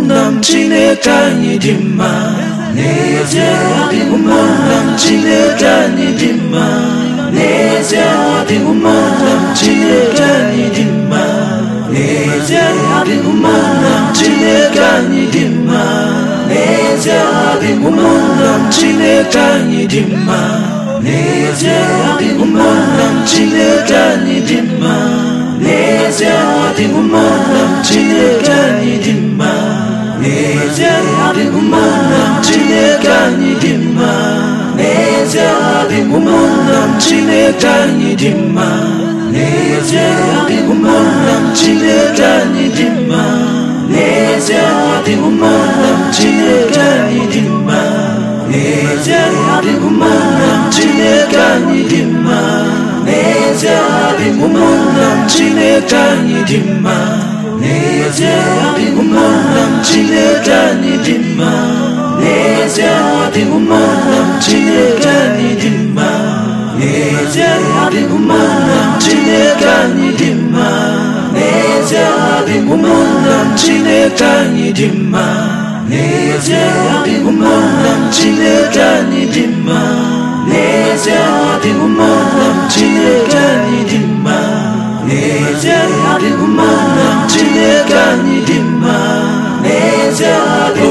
ụmụnna m chineke anyị dị mma n'ezie ọ dị ụmụnna m chineke anyị dị mma n'ezie ọ dị ụmụnna m chineke anyị dị mma n'ezie ọ dị ụmụnna m chineke anyị dị mma n'ezie ọ dị ụmụnna m chineke anyị dị mma n'ezie ọ dị ụmụnna m chineke anyị dị mma n'ezie ọ dị ụmụnna m chineke anyị dị mma n'ezie ọ dị ụmụnna m chineke anyị dị mma n'ezie ọ dị ụmụnna m chineke anyị dị mma n'ezie ọ dị ụmụnna m chineke anyị dị mma n'ezie ọ dị ụmụnna m chineke anyị dị mma n'ezie ọ dị ụmụnna m chineke anyị dị mma n'ezie ọ dị ụmụnna m chineke anyị dị mma n'ezie ọ dị ụmụnna m chineke anyị dị mma n'ezie ọ dị ụmụnna m chineke anyị dị mma n'ezie ọ dị ụmụnna m chineke anyị dị mma n'ezie ọ dị ụmụnna m chineke anyị dị mma n'ezie ọ dị ụmụnna m chineke anyị dị mma n'ezie ọ dị ụmụnna m chineke anyị dị mma n'ezie ọ dị ụmụnna m chineke anyị dị mma n'ezie ọ dị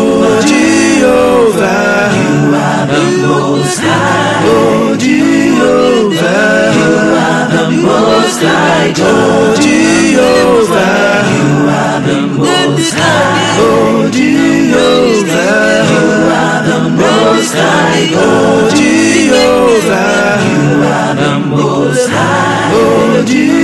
Jehova you are the most high oh Jehovah you are the most high oh Jehovah you are the most high oh Jehovah you are the most high oh Jehovah you are the most high oh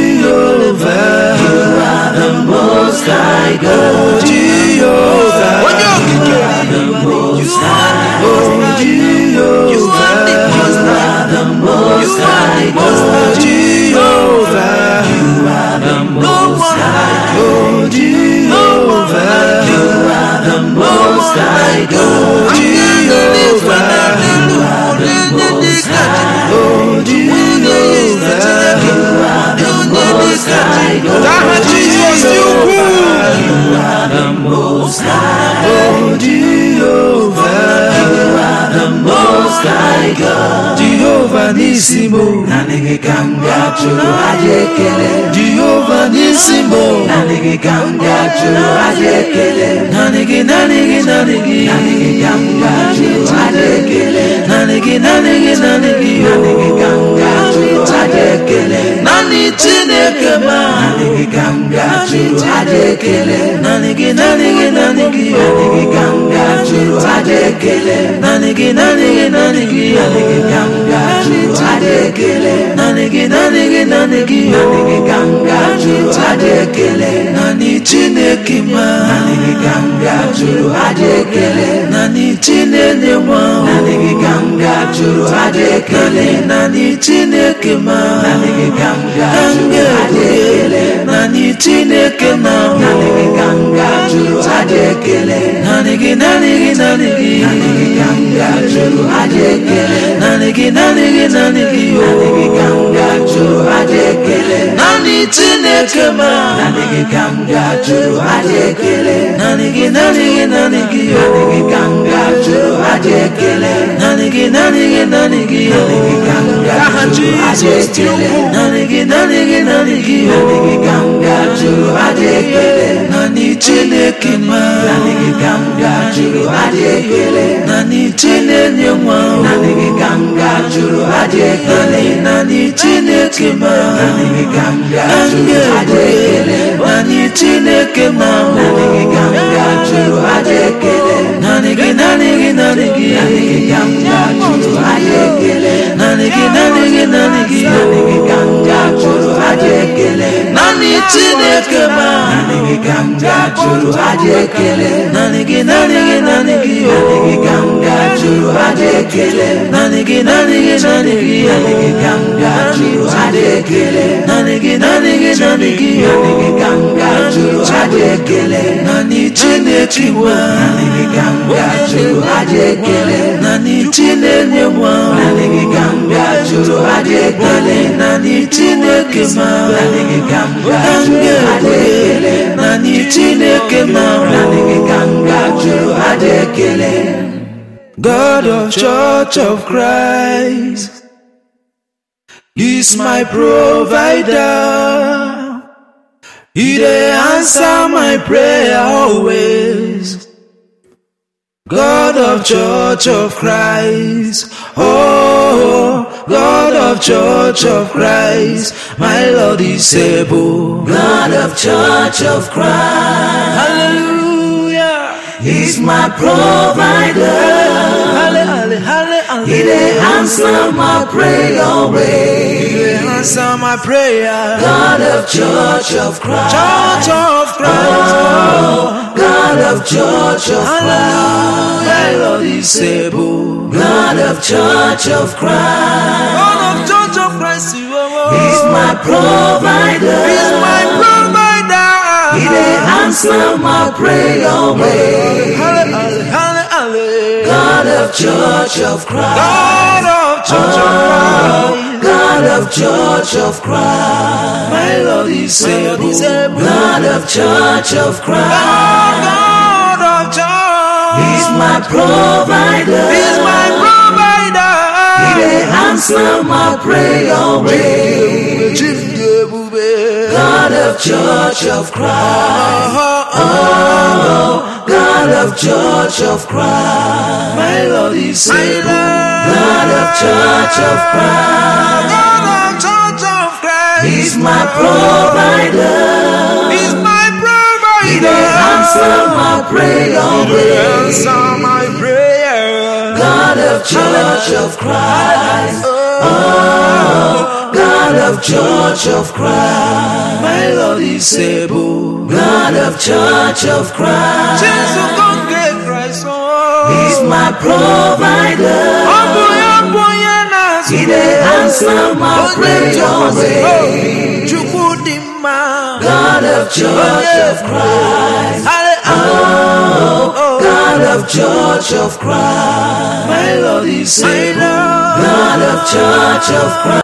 Jehovah you are the most high oh Jehovah Onye okike you are the most high oh You are the Jehovah most high. you are the most high oh Jehovah you are the No most one high oh Jehovah you are the most high oh Jehovah you are the most high oh Jehovah you are the most high Aha oh Jizọs dị ukwuu. you are the most high oh Jehovah you are the most high God Jehovah Nisimo naanị gị ka m ga-achụrụ aja ekele Jehovah Nisimo naanị gị ka m ga-achụrụ aja ekele naanị gị naanị gị naanị gị naanị gị ka m ga-achụrụ aja ekele naanị gị naanị gị naanị gị naanị gị ka m ga-achụrụ aja ekele naanị Chineke ma naanị gị ka m ga-achụrụ aja ekele naanị gị naanị gị naanị gị naanị gị ka m ga-achụrụ aja ekele naanị gị naanị gị naanị gị naanị gị ka m ga-achụrụ aja ekele naanị gị naanị gị naanị gị naanị gị ka m ga-achụrụ aja ekele naanị Chineke ma naanị gị ka m ga-achụrụ aja ekele naanị Chinenye nwa naanị gị ka m ga-achụrụ aja ekele naanị Chineke ma naanị gị ka m ga-achụrụ aja ekele naanị Chineke na naanị gị ka m ga-achụrụ aja ekele naanị gị naanị gị naanị gị naanị gị ka m ga-achụrụ aja ekele naanị gị naanị gị naanị gị naanị gị ka m ga-achụrụ aja ekele naanị Chineke ma naanị gị ka m ga-achụrụ aja ekele naanị gị naanị gị naanị gị naanị gị ka m ga-achụrụ aja ekele naanị gị naanị gị naanị gị naanị gị ka m ga-achụrụ aja ekele naanị gị naanị gị naanị gị naanị gị ka m ga-achụrụ aja ekele naanị Chineke ma naanị gị ka m ga-achụrụ aja ekele naanị Chinenye nwa naanị gị ka m ga-achụrụ aja ekele naanị Chineke ma naanị gị ka m ga-achụrụ aja ekele naanị Chineke ma naanị gị ka m ga-achụrụ aja ekele naanị gị naanị gị naanị gị naanị gị ka m ga-achụrụ aja ekele naanị gị naanị gị naanị gị naanị gị ka m ga-achụrụ aja ekele naanị Chineke ma naanị gị ka m ga-achụrụ aja ekele naanị gị naanị gị naanị gị naanị gị ka m ga-achụrụ aja ekele naanị gị naanị gị naanị gị naanị gị ka m ga-achụrụ aja ekele naanị gị naanị gị naanị gị naanị gị ka m ga-achụrụ aja ekele naanị Chineke nwa naanị gị ka m ga-achụrụ aja ekele naanị Chinenye nwa naanị gị ka m ga-achụrụ aja ekele naanị Chineke ma naanị gị ka m ga-achụrụ aja ekele naanị Chineke ma naanị gị ka m ga juru adị ekele God of Church of Christ is my provider. He dey answer my prayer always. God of Church of Christ, oh, God of Church of Christ, my Lord is able. God of Church of Christ Hallelujah. He's my provider Halle, halle, halle, halle. He dey answer my prayer He always dey answer my prayer. God of Church of Christ Church of Christ. God of Church of Christ My Lord is able. God of Church of Christ God of Church of Christ, you are He's my provider He's my provider. He dey answer my prayer always Halle, halle, halle, halle. God of Church of Christ God of Church of Christ. God of Church of Christ My Lord is able. God of Church of Christ God of Church. He's my provider He's my provider. He dey answer my prayer always Chief Ebube. God of Church of Christ Oh, God of Church of Christ my Lord is able. God of Church of Christ God of Church of Christ. He's my provider He's my He dey provider. answer my prayer always Answer my prayer. God of Church of Christ Oh, God of Church of Christ my Lord is able. God of Church of Christ Jesus congregate Christ. Oh, He's my provider Ọbụ ya bụ onye na-azụ He dey answer my Onye prayer ntụkwasị always obi. Chukwu dị mma. God of Church of Christ Halle, oh, God of Church of Christ my Lord is able. God of Church of Christ